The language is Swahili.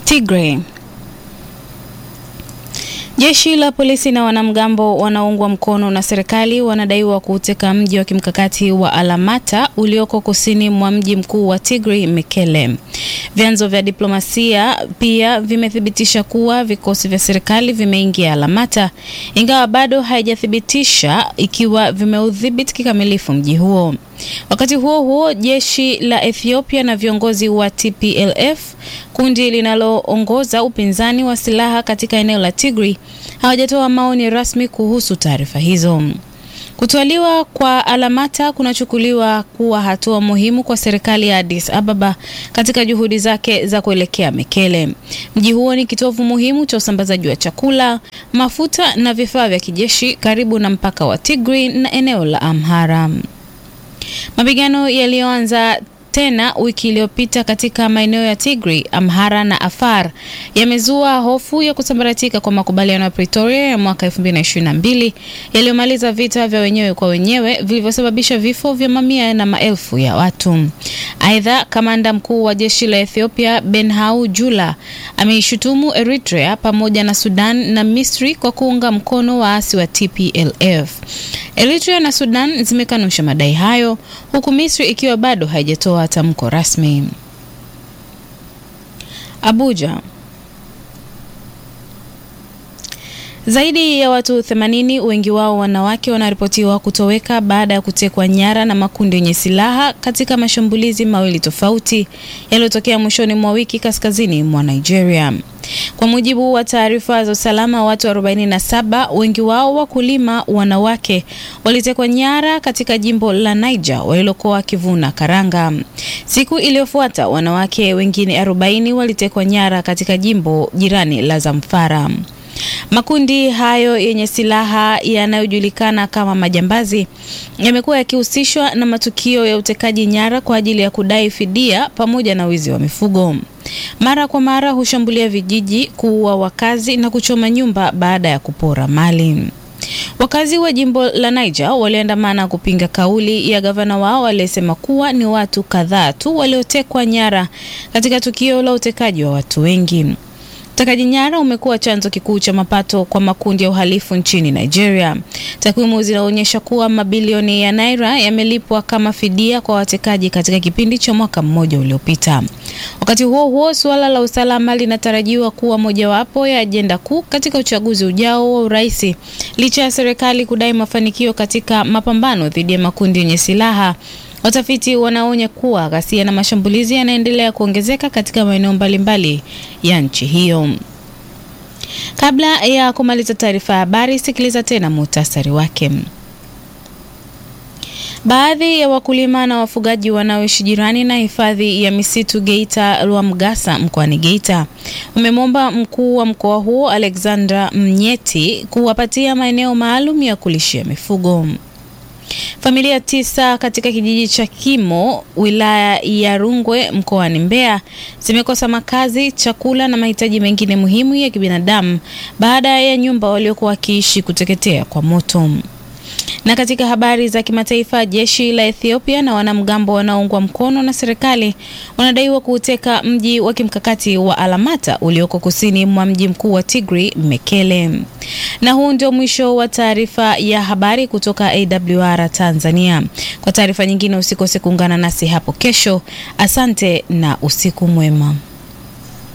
Tigray. Jeshi la polisi na wanamgambo wanaoungwa mkono na serikali wanadaiwa kuuteka mji wa kimkakati wa Alamata ulioko kusini mwa mji mkuu wa Tigray, Mekele. Vyanzo vya diplomasia pia vimethibitisha kuwa vikosi vya serikali vimeingia Alamata, ingawa bado haijathibitisha ikiwa vimeudhibiti kikamilifu mji huo. Wakati huo huo, jeshi la Ethiopia na viongozi wa TPLF, kundi linaloongoza upinzani wa silaha katika eneo la Tigray, hawajatoa maoni rasmi kuhusu taarifa hizo. Kutwaliwa kwa Alamata kunachukuliwa kuwa hatua muhimu kwa serikali ya Addis Ababa katika juhudi zake za kuelekea Mekele. Mji huo ni kitovu muhimu cha usambazaji wa chakula, mafuta na vifaa vya kijeshi karibu na mpaka wa Tigray na eneo la Amhara. Mapigano yaliyoanza tena wiki iliyopita katika maeneo ya Tigray, Amhara na Afar yamezua hofu ya kusambaratika kwa makubaliano ya Pretoria ya mwaka 2022 yaliyomaliza vita vya wenyewe kwa wenyewe vilivyosababisha vifo vya mamia na maelfu ya watu. Aidha, kamanda mkuu wa jeshi la Ethiopia Benhau Jula ameishutumu Eritrea pamoja na Sudan na Misri kwa kuunga mkono waasi wa TPLF. Eritrea na Sudan zimekanusha madai hayo huku Misri ikiwa bado haijatoa tamko rasmi. Abuja. Zaidi ya watu 80 wengi wao wanawake wanaripotiwa kutoweka baada ya kutekwa nyara na makundi yenye silaha katika mashambulizi mawili tofauti yaliyotokea mwishoni mwa wiki kaskazini mwa Nigeria. Kwa mujibu wa taarifa za usalama, watu 47 wengi wao wakulima wanawake walitekwa nyara katika jimbo la Niger walilokuwa wakivuna karanga. Siku iliyofuata wanawake wengine 40 walitekwa nyara katika jimbo jirani la Zamfara. Makundi hayo yenye silaha yanayojulikana kama majambazi yamekuwa yakihusishwa na matukio ya utekaji nyara kwa ajili ya kudai fidia pamoja na wizi wa mifugo. Mara kwa mara hushambulia vijiji, kuua wakazi na kuchoma nyumba baada ya kupora mali. Wakazi wa jimbo la Niger waliandamana kupinga kauli ya gavana wao aliyesema kuwa ni watu kadhaa tu waliotekwa nyara katika tukio la utekaji wa watu wengi. Utekaji nyara umekuwa chanzo kikuu cha mapato kwa makundi ya uhalifu nchini Nigeria. Takwimu zinaonyesha kuwa mabilioni ya naira yamelipwa kama fidia kwa watekaji katika kipindi cha mwaka mmoja uliopita. Wakati huo huo, suala la usalama linatarajiwa kuwa mojawapo ya ajenda kuu katika uchaguzi ujao wa urais, licha ya serikali kudai mafanikio katika mapambano dhidi ya makundi yenye silaha. Watafiti wanaonya kuwa ghasia na mashambulizi yanaendelea kuongezeka katika maeneo mbalimbali ya nchi hiyo. Kabla ya kumaliza taarifa ya habari, sikiliza tena muhtasari wake. Baadhi ya wakulima na wafugaji wanaoishi jirani na hifadhi ya misitu Geita Lwamgasa mkoani Geita wamemwomba mkuu wa mkoa huo Alexandra Mnyeti kuwapatia maeneo maalum ya kulishia mifugo. Familia tisa katika kijiji cha Kimo wilaya ya Rungwe mkoani Mbeya zimekosa makazi, chakula na mahitaji mengine muhimu ya kibinadamu baada ya nyumba waliokuwa wakiishi kuteketea kwa moto. Na katika habari za kimataifa, jeshi la Ethiopia na wanamgambo wanaoungwa mkono na serikali wanadaiwa kuuteka mji wa kimkakati wa Alamata ulioko kusini mwa mji mkuu wa Tigray, Mekele. Na huu ndio mwisho wa taarifa ya habari kutoka AWR Tanzania. Kwa taarifa nyingine usikose kuungana nasi hapo kesho. Asante na usiku mwema.